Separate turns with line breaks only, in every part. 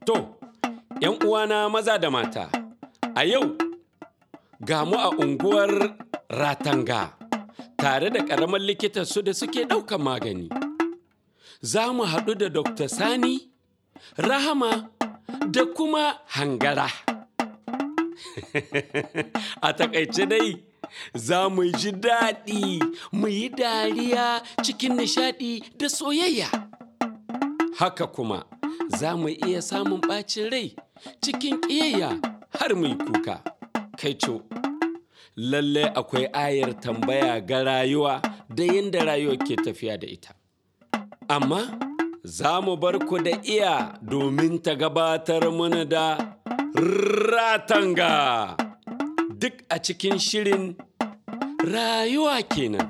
To, ‘yan uwana maza da mata, a yau ga mu a unguwar Ratanga tare da ƙaramin likitan su da suke ɗaukan magani. Za mu haɗu da Dr. Sani, Rahama da kuma Hangara. a takaice dai, za mu ji daɗi, mu yi dariya cikin nishaɗi da soyayya. Haka kuma, za mu iya samun ɓacin rai cikin ƙiyayya har mu yi kuka. Kai co, lalle akwai ayar tambaya ga rayuwa da yadda rayuwa ke tafiya da ita. Amma za mu bar ku da iya domin ta gabatar mana da ratanga duk a cikin shirin rayuwa kenan.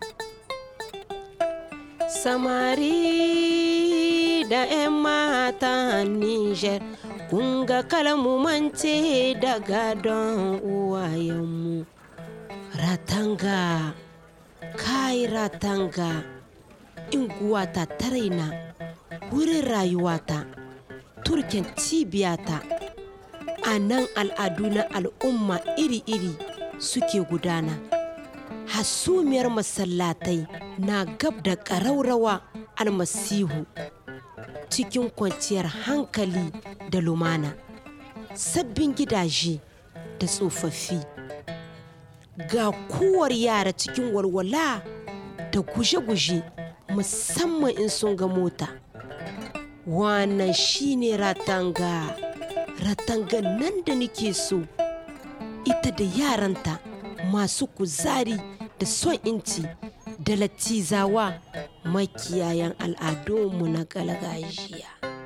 Samari da 'yan mata Nijar, kun ga kalmu mance da gadon uwayenmu. Ratanga, kai ratanga, inguwata ta raina, wurin rayuwata, turken cibiyata. A nan al'adu na al'umma iri-iri suke gudana. hasumiyar masallatai na gab da ƙaraurawa almasihu cikin kwanciyar hankali da lumana sabbin gidaje da tsofaffi ga kowar yara cikin walwala da guje-guje musamman in sun ga mota wannan shine ratanga ratanga nan da nake so ita da yaranta masu kuzari da son inci da latizawa makiyayan al'adunmu na galgajiya.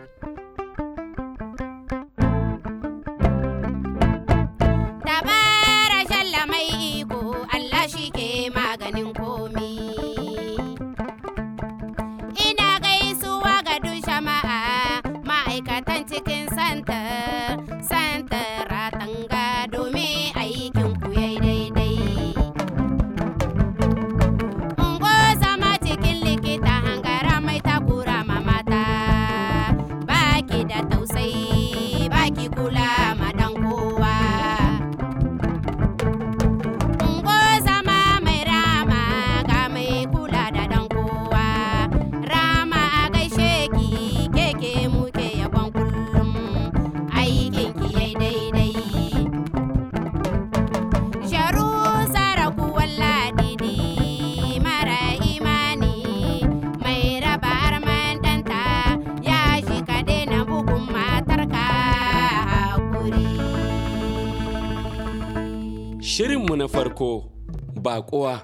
Dabara shalla mai iko Allah shi ke maganin komi. Ina gaisuwa ga duk jama'a ma'aikatan cikin santa, santa ratanga domin aikin ku yayi daidai. Ungo zama cikin likita hangara mai takura ma mata, baki da tausayi, baki kula ma dan kowa. Ungo zama mai rama ga mai kula da dan kowa. Rama a gaishe ki keke muke yabon kullum aikin ki yayi daidai. Sharu saraku walladidi mara imani mai raba arman ɗanta ya shi ka daina bugun matarka hakuri.
Shirinmu na farko, baƙuwa.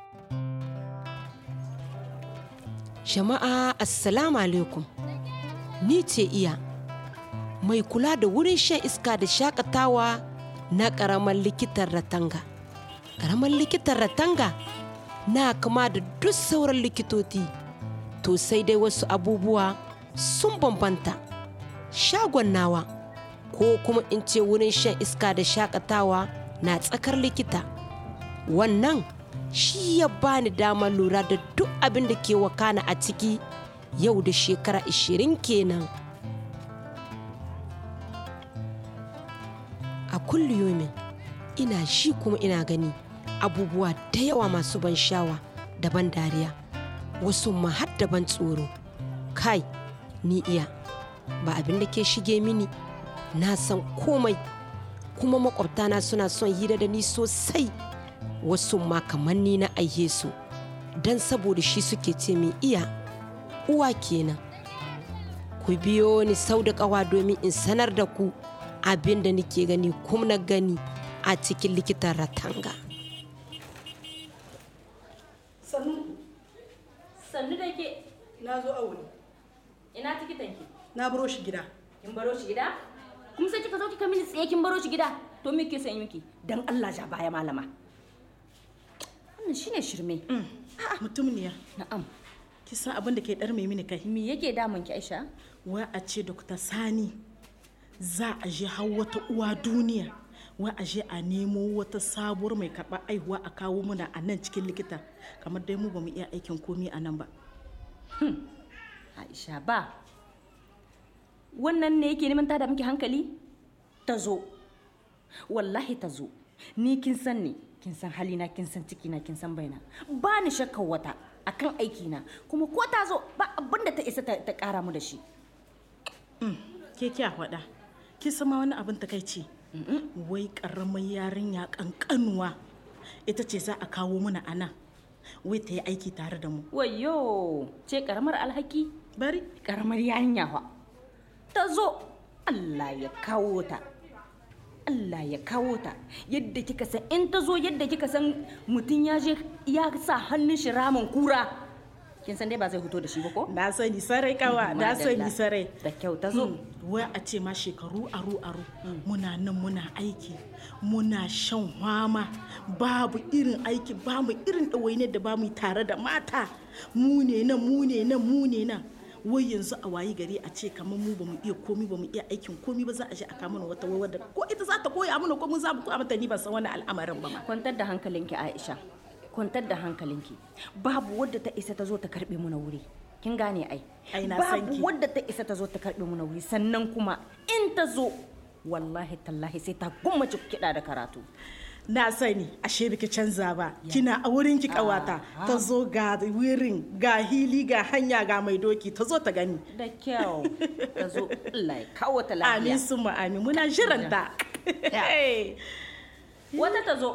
Jama'a Assalamu alaikum. Ni ce iya mai kula da wurin shan iska da shakatawa na ƙaramar likitan Ratanga. Ƙaramar likitan Ratanga na kama da duk sauran likitoci. To sai dai wasu abubuwa sun bambanta. Shagon nawa ko kuma in ce wurin shan iska da shakatawa na tsakar likita. Wannan shi ya bani damar lura da duk abin da ke wakana a ciki yau da shekara 20 kenan. A kulliyomin ina shi kuma ina gani abubuwa da yawa masu ban shawa da ban dariya wasu ma har da ban tsoro. Kai, ni iya ba abin da ke shige mini na san komai kuma makwabtana suna son hira da ni sosai wasu ma kamar ni na aihe su don saboda shi suke ce min iya uwa kenan ku biyo ni sau da ƙawa domin in sanar da ku abin da nake gani kuma na gani a cikin likitan ratanga
sannu
sannu da ke
na zo aure
ina tikitan ki
na baro shi gida
kin baro shi gida kuma sai kika zo kika mini tsaye kin baro shi gida to me ke san miki dan Allah ja baya malama wannan shine shirme
mutumniya
na'am
ki san abin da ke dar mai mini kai
me yake damun ki Aisha
wai a ce Dr. Sani za a je har wata uwa duniya wai a je a nemo wata sabuwar mai karɓar aihuwa a kawo muna a nan cikin likita kamar dai mu ba mu iya aikin komi a nan ba
Aisha ba wannan ne yake neman tada miki hankali ta zo wallahi ta zo ni kin san ni kin san halina kin san cikina kin san baina ba ni shakkar wata akan aikina kuma ko ta zo ba abin da ta isa ta ta kara mu da shi
ke kya faɗa ki sama wani abin takaici wai ƙaramar yarinya ƙanƙanuwa ita ce za a kawo mana a nan wai ta yi aiki tare da mu
wayo ce karamar alhaki
bari
karamar yarinya fa ta zo Allah ya kawo ta Allah ya kawo ta yadda kika san in ta zo yadda kika san mutum ya je ya sa hannun shi ramin kura kin san dai ba zai fito da shi ba ko
na sani sarai kawa na sani
Madalla.
sarai
da kyau ta zo
wai a ce ma shekaru aru aru muna nan muna aiki muna shan hwama babu irin aiki bamu irin ɗawainiyar da bamu yi tare da mata mu ne nan mu ne nan mu ne nan wai yanzu a wayi gari a ce kamar mu bamu iya komi bamu iya aikin komi ba za a je a kama wata wai wadda ko ita za ta koya mana ko mun za mu koya mata ni ban san wani al'amarin ba ma
kwantar da hankalinki Aisha kwantar da hankalinki babu wadda ta isa ta zo ta karbe mu na wuri kin gane ai
Ai, na san ki.
babu wadda ta isa ta zo ta karbe mu na wuri sannan kuma in ta zo wallahi tallahi sai ta gummace kiɗa da karatu
na sani ashe biki canza ba kina a wurin ki kawata ta zo ga wurin ga hili ga hanya ga mai doki ta zo ta gani
da kyau ta zo Allah ya kawo ta
amin
lafiya
sun amin muna jiran ta Hey.
wata ta zo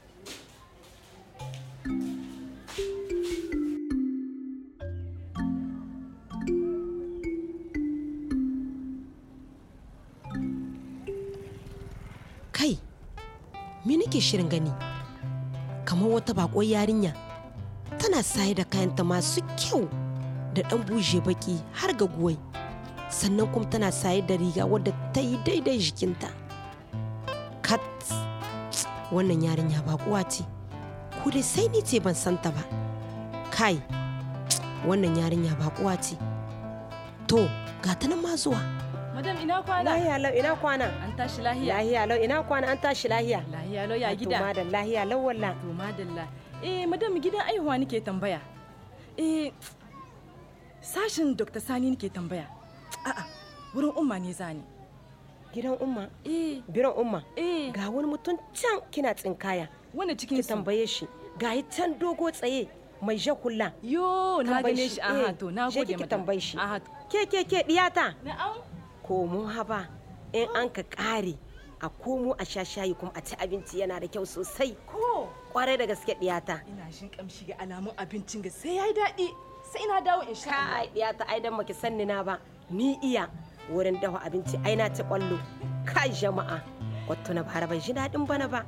kai me nake shirin gani kamar wata bakon yarinya tana saye da kayanta masu kyau da ɗan buje baki har ga guwai sannan kuma tana saye da riga wadda ta yi daidai jikinta kat wannan yarinya bakuwa ce ko dai sai ni ce ban santa ba kai wannan yarinya bakuwa ce to ga ta nan ma zuwa
Madam ina kwana?
lahiya lau ina kwana
An tashi lahiya?
lahiya lau ina kwana an tashi lahiya
Lahiya lau ya
To
gida.
madan lahiya lau walla
To madalla. Eh madam gidan aihuwa nake tambaya. Eh sashin Dr. Sani nake tambaya. A'a wurin umma ne zani.
gidan umma
Eh
biran umma
eh
ga wani mutum can kina tsinkaya
wanda cikin
ki
su.
tambaye shi ga yi can dogo tsaye mai jakulla
Yo na
Tambaye
gane
shi,
shi. Aha
eh,
to na
je
gode
kiki
madam.
tambaye shi.
Aha.
ke ke ke diyata
Na'am.
ko mun haba in an ka kare a komo a sha shayi kuma a ci abinci yana da kyau sosai
Ko
kwarai da gaske diyata
ina shin kamshi ga alamun abincin ga sai yayi daɗi. Sai ina dawo in sha. Allah.
kai diyata ai dan maki sanni na ba ni iya wurin dafa abinci ai na ci kwallo kai jama'a wato na bara ban ji daɗin bana ba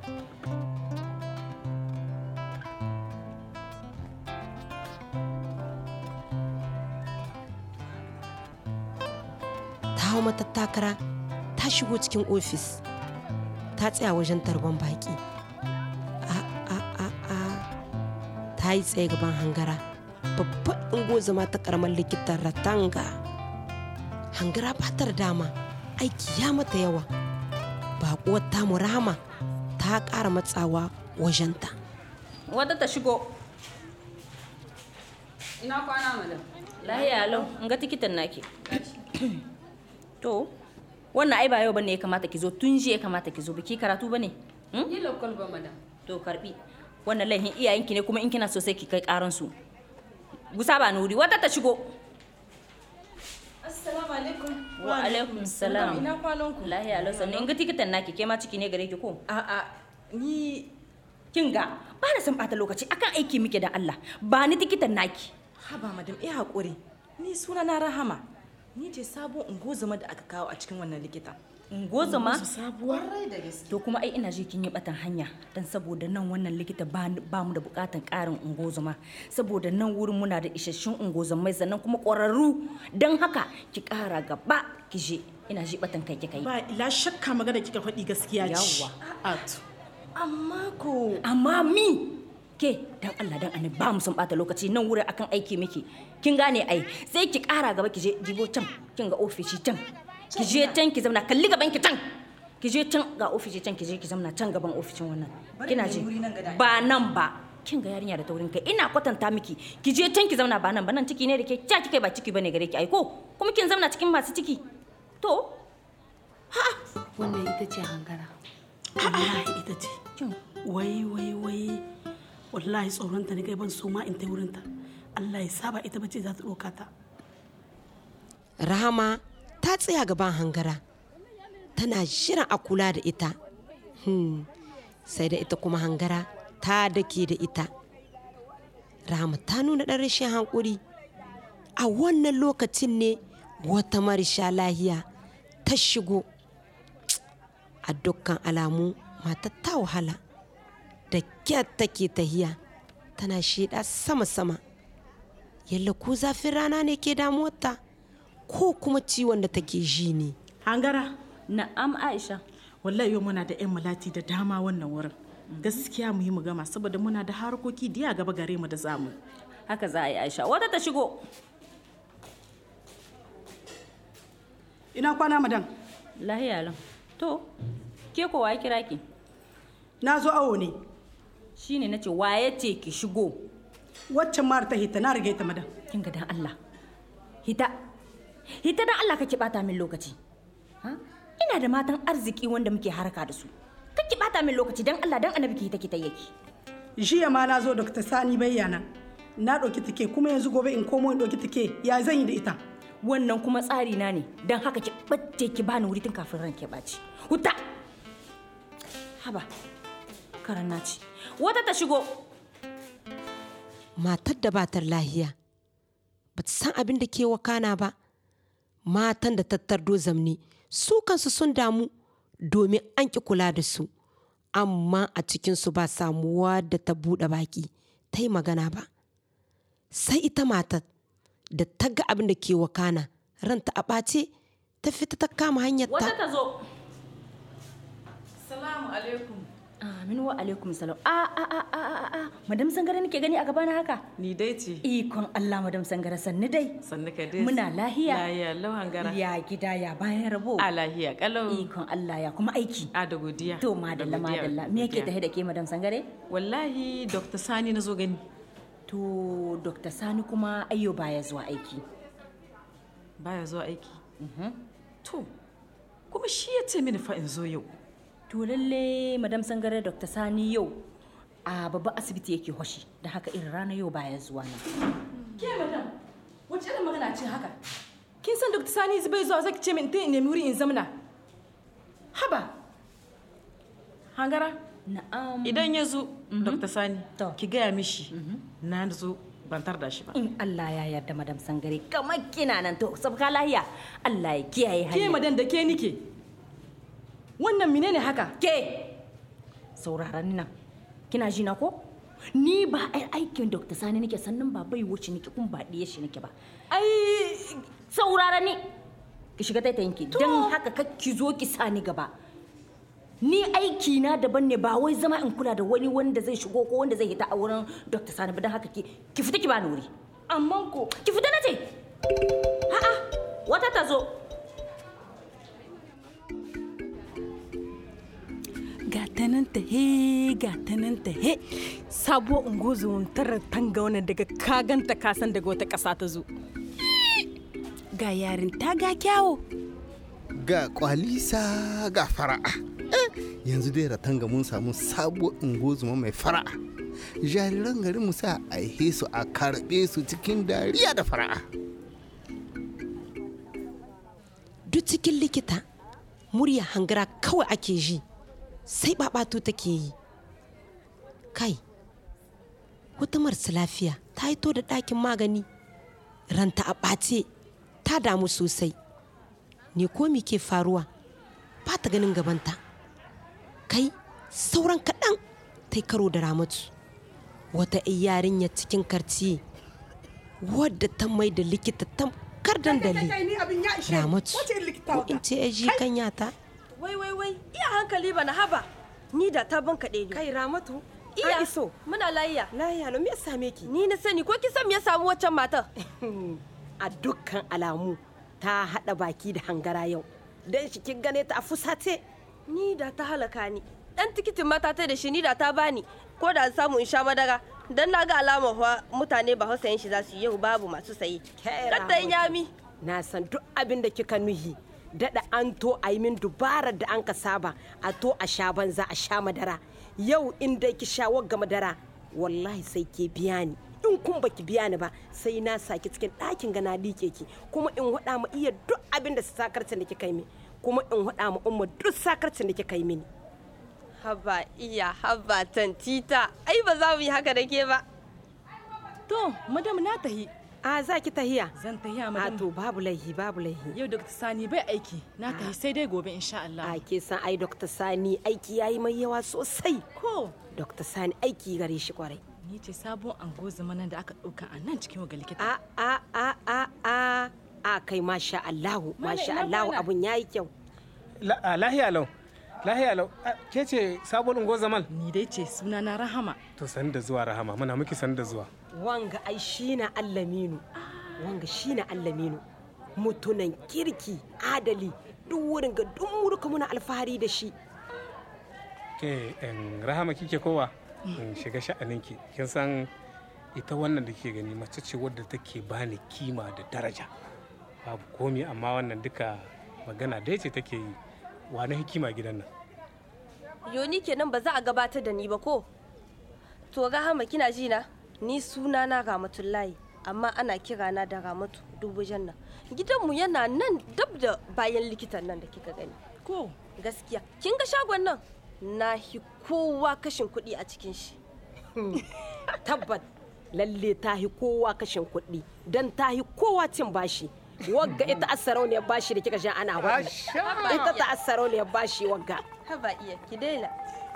ta hau matattakara ta shigo cikin ofis ta tsaya wajen tarban baki a a a a ta yi tsaye gaban hangara babban ingozama ta karamar likitan ratanga hangara ba ta da dama aiki ya mata yawa baƙuwar tamu rahama ta ƙara matsawa wajenta
wata ta shigo
Ina kwana madam.
lahiya lau in ga tikitan naki to wannan ai ba yau bane ya kamata ki zo tun jiya ya kamata ki zo biki karatu bane hmm?
Yi lokal ba madam.
to karbi wannan laihin iyayenki ne kuma in kina so sai ki kai karan su gusa ba nuri wata ta shigo
Assalamu alaikum.
wa alaikum salam
Ina kwanan ku?
lahiya lau sannan in ga tikitan naki ke ma ciki ne gare ki ko
A'a ni
kin ga ba na son bata lokaci akan aiki muke da Allah ba ni tikitan naki
haba madam eh hakuri. Ni suna na Rahama. Ni ce sabon ungozuma da aka kawo a cikin wannan likita.
ngozoma
sabuwa
to kuma ai ina ji kin yi batan hanya dan saboda nan wannan likita ba ba mu da bukatan karin ungozoma saboda nan wurin muna da isasshun ungozomai sannan kuma ƙwararru dan haka ki kara gaba ki je ina ji batan kai kai
ba ila shakka magana kika faɗi gaskiya ce
Yawwa.
Ato.
Amma ko
amma mi ke dan Allah dan annabi ba mu son bata lokaci nan wurin akan aiki miki kin gane ai sai ki kara gaba ki je jibo can kin ga ofishi can ki je can ki zauna kalli gaban ki can ki je can ga ofishi can ki je ki zauna can gaban ofishin wannan kina ji ba nan ba kin ga yarinya da taurin kai ina kwatanta miki ki je can ki zauna ba nan ba nan ciki ne da ke ca kike ba ciki bane gare ki ai ko kuma kin zauna cikin masu ciki to
wannan ita ce hangara
wallahi ita ce
kin
wai wai wai wallahi tsoronta ne kai ban so ma in ta wurinta Allah ya saba ita bace za ta ɗauka ta
rahama ta tsaya gaban hangara tana shirin a kula da ita hmm. sai da ita kuma hangara ta dake da ita rahama ta nuna ɗan rashin hankuri a wannan lokacin ne wata marisha lahiya ta shigo a dukkan alamu matar ta wahala da kyar take tahiya tana shida sama-sama yalla ko zafin rana ne ke damuwarta ko kuma ciwon da take ji ne
hangara
na'am Aisha
wallahi yau muna da 'yan malati da dama wannan wurin gaskiya mu yi mu gama saboda muna da harkoki diya gaba gare mu da zamu
haka za a yi Aisha wata ta shigo
ina kwana madan
lahiya lam to ke ko waye kira ki
na zo awo ne
shine nace waye ce ki shigo
waccan mara ta hita na rage ta madan
kin ga dan Allah hita hita dan Allah kake bata min lokaci ha ina da matan arziki wanda muke haraka da su kake bata min lokaci dan Allah dan annabi ki hita ki tayyaki
jiya ma na zo dr sani bayyana na ɗauki take kuma yanzu gobe in komo in ɗauki take ya zan yi da ita
wannan kuma tsari na ne dan haka ki bace ki bani wuri tun kafin ran ke baci huta haba karan naci wata ta shigo
matar da batar lahiya ba ta san abin da ke wakana ba matan da tattardo zamne su kansu sun damu domin an ki kula da su amma a cikinsu ba samuwa da ta buɗe baki ta yi magana ba sai ita matar da ta ga abin da ke wakana ranta a ɓace ta fita ta kama hanyar
wata
ta
ta zo
Salamu alaikum.
amin wa alaikum salam a a a a a a madam sangare nake gani a gabana haka
Ni dai ce.
ikon Allah madam sangare sanni dai
Sannu ka dai.
muna lahiya
Lahiya lau hangara.
ya gida ya bayan rabo
A lahiya kalau.
ikon Allah ya kuma aiki
A da godiya.
to madalla
Da godiya,
madalla me yake
godiya.
tahe da ke madam sangare
Wallahi Dr. Sani na zo gani.
to dr sani kuma ayyo baya zuwa aiki
Baya zuwa aiki. To, kuma shi ya ce mini fa in zo yau.
to lalle madam sangare dr sani yau a babban asibiti yake hoshi da haka irin rana yau baya zuwa nan
Ke madam, wace irin magana ce haka? Kin san Dr. Sani bai zuwa zaki ce min ta in nemi wuri in zamna. Haba. Hangara,
na'am
idan ya zo Dr. Sani,
To.
ki gaya mishi na zo ban tar da shi ba.
in Allah ya yarda madam sangare kamar kina nan to sabka lahiya Allah ya kiyaye
Ke
hanya
madan da ke nike. Wannan menene haka?
ke sauraron nan kina ji na ko ni ba ai aikin Dr. Sani nake sannan ba bai wuce nake kun ba diye shi nake ba
Ai,
saurara ni ki shiga taitayinki don haka ka ki zo ki sani gaba ni aiki na daban ne ba wai zama in kula da wani wanda zai shigo ko wanda zai hita a wurin Dr. Sani ba don haka ki ki fita ki bani wuri
amman ko.
ki fita na ce a'a wata ta zo
ga ta nan ta he ga ta nan ta he sabo ungozo tarar tanga wannan daga kaganta kasan daga wata ƙasa ta zo ga yarin ta ga kyawo
ga kwalisa ga fara'a Eh, yanzu dai ratanga mun samu sabuwar ungozuma mai fara'a jariran garin mu sa a aihe su a karɓe su cikin dariya da fara'a
duk cikin likita murya hangara kawai ake ji sai babatu take yi kai wata marasa lafiya ta hito da ɗakin magani ranta a ɓace ta damu sosai ne ko me ke faruwa ba ta ganin gabanta kai sauran kaɗan ta yi karo da ramatu wata 'yar yarinya cikin karciye wadda ta mai da likita tamkar dandali ramatu ko in ce ya ji kanyata
Wai wai wai, iya hankali ba na haba. Ni da ta ban kaɗe ni.
kai ramatu
iya
an iso
Muna layya.
lahiya lo me ya same ki
Ni na sani ko kin san me ya samu waccan matar?
a dukkan alamu ta haɗa baki da hangara yau don shi kin gane ta a fusace
Ni da ta halaka ni. Dan tikitin mata ta da shi ni da ta bani. Ko da an samu in sha madara. Dan na ga alamar fa mutane ba hausayin shi za su yi yau babu masu sayi.
Kai
Kadda
Ramatu.
yami.
na san duk abin da kika nuhi daɗa an to a yi min dubarar da an ka saba a to a sha banza a sha madara yau in dai ki sha wagga madara wallahi sai ke biya ni in kun baki biya ni ba sai na saki cikin ɗakin gana like ki kuma in haɗa ma iya duk abin da sakarcin da kika yi min kuma in haɗa ma umma duk sakarcin da kika yi mini
haba iya haba tantita ai ba za mu yi haka da ke ba
to madam na tahi
a za ki tahiya
zan tahiya
a
madam
to babu laihi babu laihi
yau dr sani bai aiki na tahi sai dai gobe insha Allah
a ke san ai dr sani aiki yayi mai yawa sosai
ko
dr sani aiki gare shi kwarai
ni ce sabon ango zamanan da aka ɗauka a nan cikin waga likita
a a a a a a kai masha Allahu
Malam,
masha
ina
Allahu
kwana?
abun yayi kyau
La- a, lahiya lau lahiya lau A, ke ce sabon ungo zaman
ni dai ce suna na rahama
to san da zuwa rahama muna miki san da zuwa
wanga ai shi na allaminu wanga shi na allaminu mutunan kirki adali duk wurin ga duk murka muna alfahari da shi
ke en, rahama kike kowa in shiga sha'aninki kin san ita wannan da ke gani mace ce wadda take bani kima da daraja babu komi amma wannan duka magana dai ce take yi wani hikima gidan nan
yoni kenan ba za a gabatar da ni ba ko to rahama kina ji na ni suna na ramatullahi amma ana kira na da ramatu dubujan nan gidanmu yana nan dab da bayan likitan nan da kika gani
ko
gaskiya kin ga shagon nan na hi kowa kashin kuɗi a cikin shi
tabbat lalle ta hi kowa kashin kuɗi don ta hi kowa cin bashi wagga ita asarauniyar bashi da kika sha ana wani ita ta asarauniyar bashi wagga
haba iya ki daina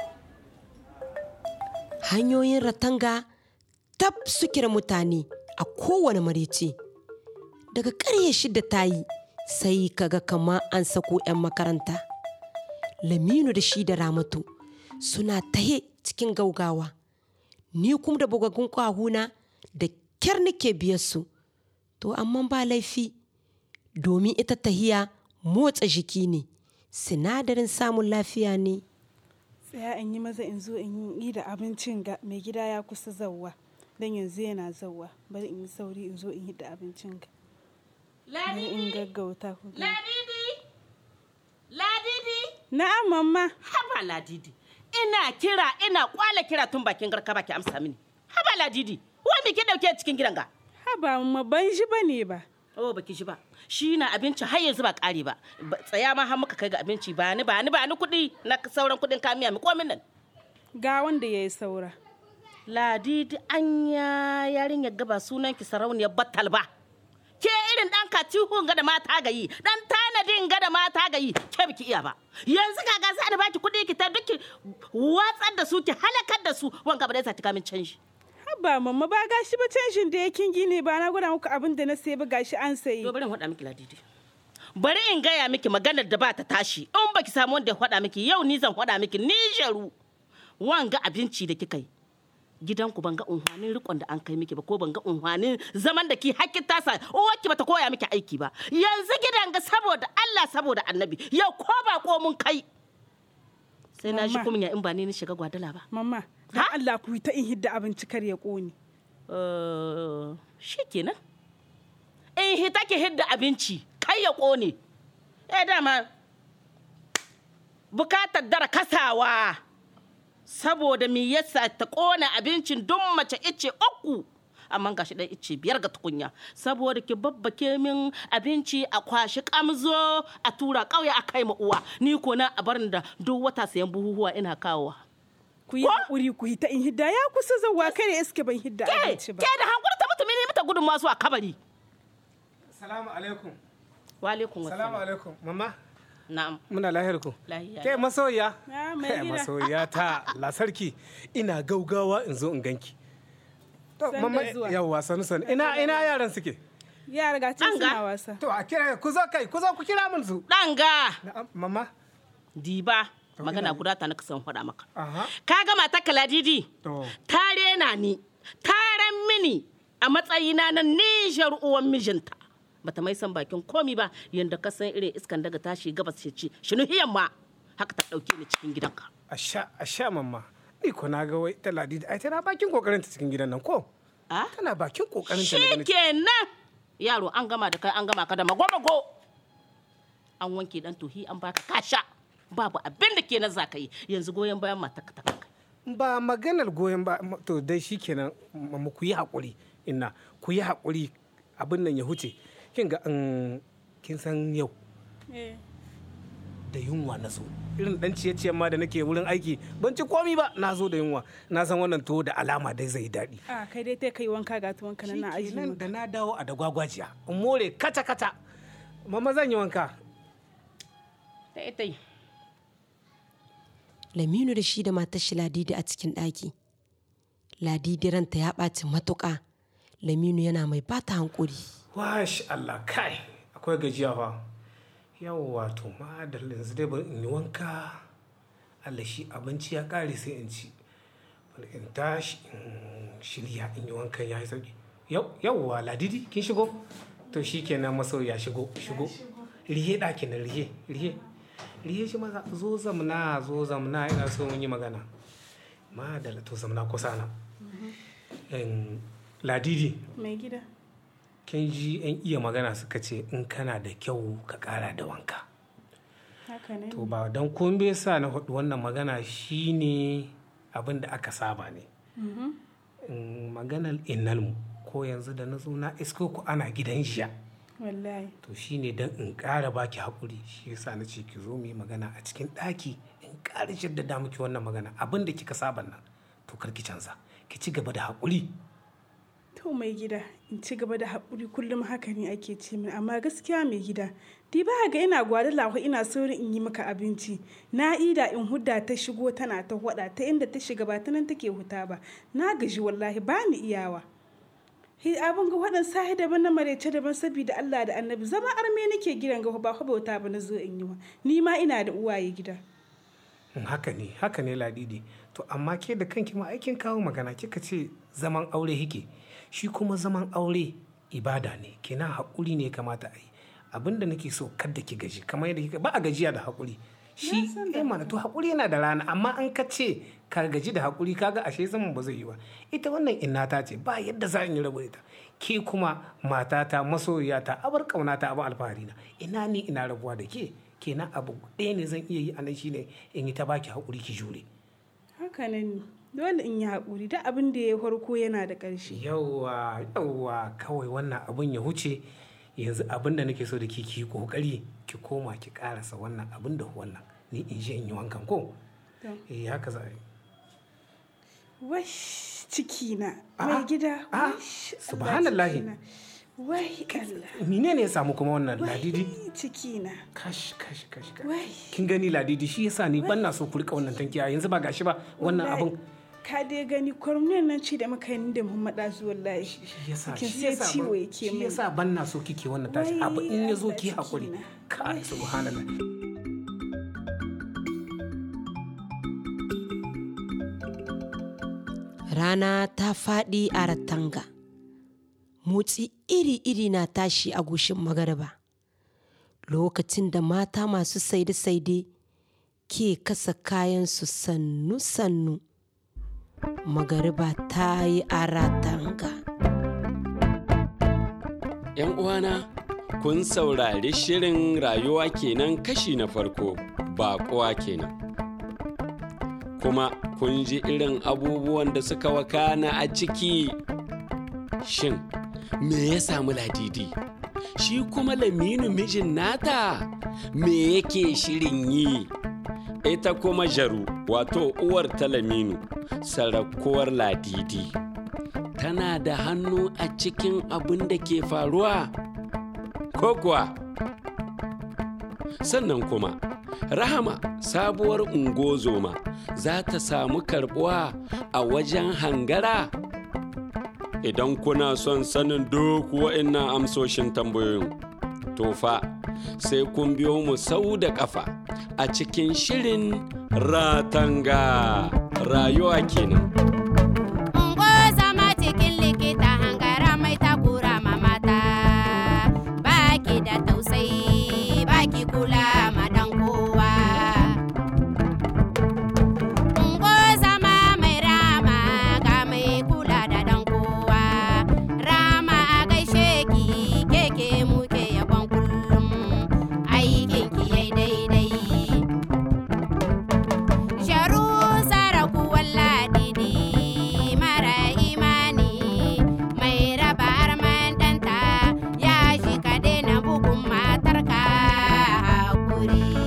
hanyoyin ratanga tab suke da mutane a kowane marice daga ƙarye shida ta yi sai kaga kama an sako 'yan makaranta laminu da shi da ramatu suna tahe cikin gaugawa ni kuma da bugagun kwahuna da kyar nake biyar su to amma ba laifi domin ita tahiya motsa jiki ne sinadarin samun lafiya ne
tsaya in yi maza in zo in yi da abincin ga mai gida ya kusa zauwa don yanzu yana zauwa bari in yi sauri in zo in yi da abincin ga bari in gaggauta ku ga
Ladidi! Ladidi!
na'am mamma
Haba Ladidi! Ina kira ina kwala kira tun bakin garka baki amsa mini. Haba Ladidi! Wai me ke dauke cikin gidan ga?
haba mamma ban shi ba ne ba
Oh baki shi ba. Shi na abinci har yanzu ba kare ba. Ba- Tsaya ma har muka kai ga abinci ba ni ba ni ba ni kuɗi na sauran kuɗin kamiya mi komin nan.
ga wanda ya yi saura
Ladidi anya yarinyar gaba sunan ki sarauniyar battal ba. Ke irin ɗan katihun ga da mata gayi, ɗan tanadin ga da mata gayi, ke biki iya ba. Yanzu kaga za da baki kuɗi ki ta duki watsar da su ki halakar da su wanka ba dai sa ki kamin canji.
haba mamma ba gashi ba canshin da ya kingi ne ba na gwada muku abin da na sayi ba gashi an sayi
To bari in faɗa miki Ladidi. Bari in gaya miki maganar da ba ta tashi. In baki samu wanda ya faɗa miki yau ni zan faɗa miki ni jaru. Wanga abinci da kika yi. Gidanku ban ga unhwanin rikon da an kai miki ba ko ban ga unhwanin zaman da ki hakkin tasa uwarki bata koya miki aiki ba. Yanzu gidan ga saboda Allah saboda Annabi yau ko ba ko mun kai. Sai na shi
Mama.
kunya in ba ni ni shiga gwadala ba.
mamma don Allah ku yi ta in hidda abinci kar ya ƙone
Eh, shi kenan in hita ki hidda abinci kai ya ƙone eh dama bukatar dara kasawa saboda me yasa ta ƙona abincin don mace ice uku amma gashi ɗan ice biyar ga tukunya saboda ki babbake min abinci a kwashi kamzo a tura ƙauye a kai ma uwa ni ko na a barin da duk wata sayan buhuhuwa ina kawowa
ku yi haƙuri ku yi ta in hidda ya kusa zauwa kare iske ban hidda abinci ba
ke da hankuri ta mutum ne mata gudun masu a kabari
salamu alaikum
wa alaikum
salamu alaikum mama
na'am
muna lahiyar ku
Lahiya
ke masoya
Ya, mai
Kai,
gida.
masoya ta lasarki ina gaugawa in zo in ganki to
Sanda
mama
zuwa.
yawwa sanu sanu ina ina yaran suke
yara ga can
Ɗanga.
suna wasa
to a kira ku zo kai ku zo ku kira min su
ɗanga
Na'am, mama
diba
To,
magana
ina ji.
guda ta na kasan faɗa maka
aha
ka gama ta kaladidi
to
ta rena ni ta ran mini a matsayina na nijar uwan mijinta bata mai san bakin komi ba yanda ka san irin iskan daga tashi gabas ce ce shinuhiyan ma haka ta ɗauke ni cikin gidanka
asha asha mamma ni ko na ga wai ta ladidi ai tana bakin kokarin ta cikin gidan nan ko
a
tana bakin kokarin ta na ganin-
shikenan yaro an gama da kai an gama ka da magomago an wanke dan tohi an baka kasha babu abin da ke na za ka yi yanzu goyon bayan mata ka ta
ba maganar goyon ba to dai shikenan mu ku yi hakuri inna ku yi hakuri abin nan ya huce kin ga an kin san yau da yunwa na so irin dan ciye ma da nake wurin aiki ban ci komi ba na zo da yunwa na san wannan to da alama dai zai daɗi
a kai dai ta kai wanka ga tuwon kana na aji
nan da na dawo a da gwagwajiya in more kata kata mama zan yi wanka
ta ita yi
Laminu da shi da matar shi Ladidi a cikin ɗaki. Ladidi ranta ya ɓaci matuƙa. Laminu yana mai bata hankuri.
Wash Allah kai akwai gajiya fa. Yawwa to ma da yanzu dai bari in yi wanka. Allah shi abinci ya ƙare sai in ci. Bari in tashi in shirya in yi wankan ya yi sauki. Yawwa Ladidi kin shigo? To shi kenan masoya shigo shigo. Rihe ɗakin nan rihe rihe. riye shi maza zo zamna zo zamna ina so mun yi magana ma da to zamna kusa na ladidi
mai gida
kin ji yan iya magana suka ce in kana da kyau ka kara da wanka
haka ne
to ba don kun bai sa na hudu wannan magana shine abin da aka saba ne maganar innalmu ko yanzu da na zo na isko ku ana gidan jiya
wallahi
to shine dan in ƙara baki haƙuri shi yasa na ce ki zo mu yi magana a cikin ɗaki in ƙara jaddada miki wannan magana abin da kika saba nan to kar ki canza ki ci gaba da haƙuri
to mai gida in ci gaba da haƙuri kullum haka ne ake ce min amma gaskiya mai gida di ba ga ina gwada lahu ina saurin in yi maka abinci na ida in hudda ta shigo tana ta hwada ta inda ta shiga ba ta nan take huta ba na gaji wallahi ba ni iyawa abin ga waɗan sahi daban na marece daban saboda Allah da annabi zama arme nake gidan ga ba bauta ba na zo in yi wa ni ma ina da uwaye gida
haka ne haka ne ladidi to amma ke da kanki ma aikin kawo magana kika ce zaman aure hike shi kuma zaman aure ibada ne kenan haƙuri ne kamata a yi abinda nake so kada ki gaji kamar yadda kika ba a gajiya da haƙuri shi eh mana to haƙuri yana da rana amma an ka ce ka gaji da haƙuri kaga ashe zaman ba zai yi ba ita wannan inna ta ce ba yadda za in yi rabu ita ke kuma matata masoyiyata abar ƙaunata abin alfahari na ina ni ina rabuwa da ke kenan abu ɗaya ne zan iya yi a nan shine in yi ta baki haƙuri ki jure
haka ne dole in yi haƙuri da abin da ya farko yana da ƙarshe
yawwa yawwa kawai wannan abin ya huce yanzu abin da nake so da ki ki kokari ki koma ki karasa wannan abin da wannan ni in je in yi wankan ko eh haka za a yi
wash ciki na mai gida wash
subhanallahi
wai Allah
mine ne ya samu kuma wannan ladidi
ciki na
kash kash kash
wai
kin gani ladidi shi yasa ni ban na so ku rika wannan tankiya yanzu ba gashi ba wannan abin
ka dai gani kwarmiyar nan ce da muka yi da Muhammad Azu wallahi
yasa
kin
shi
sai
yasa
ciwo
ban-
yake
shi
min
yasa ban na so kike wannan tashi abu in ya zo ki hakuri ka subhanallah
Rana ta faɗi a ratanga. Motsi iri-iri na tashi a gushin magariba. Lokacin da mata masu saide-saide ke kasa kayansu sannu-sannu. Magariba ta yi a ratanga.
‘Yan uwana, kun saurari shirin rayuwa kenan kashi na farko, baƙuwa kenan. Kuma kun ji irin abubuwan da suka wakana a ciki. Shin, me ya samu ladidi? Shi kuma laminu mijin nata, me yake shirin yi? Ita kuma jaru, wato uwar ta laminu, sarakuwar ladidi. tana da hannu a cikin abin da ke faruwa ko kuwa sannan kuma rahama sabuwar ungozoma za ta samu karbuwa a wajen hangara idan kuna son sanin duk wa'innan amsoshin tambayoyin to fa sai kun biyo mu sau da kafa a cikin shirin ratanga rayuwa kenan
Ungo zama cikin likita hangara mai takura ma mata. Baki da tausayi, baki kula ma dan kowa. Ungo zama mai rama ga mai kula da dan kowa. Rama a gaishe ki keke muke yabon kullum. Aikin aure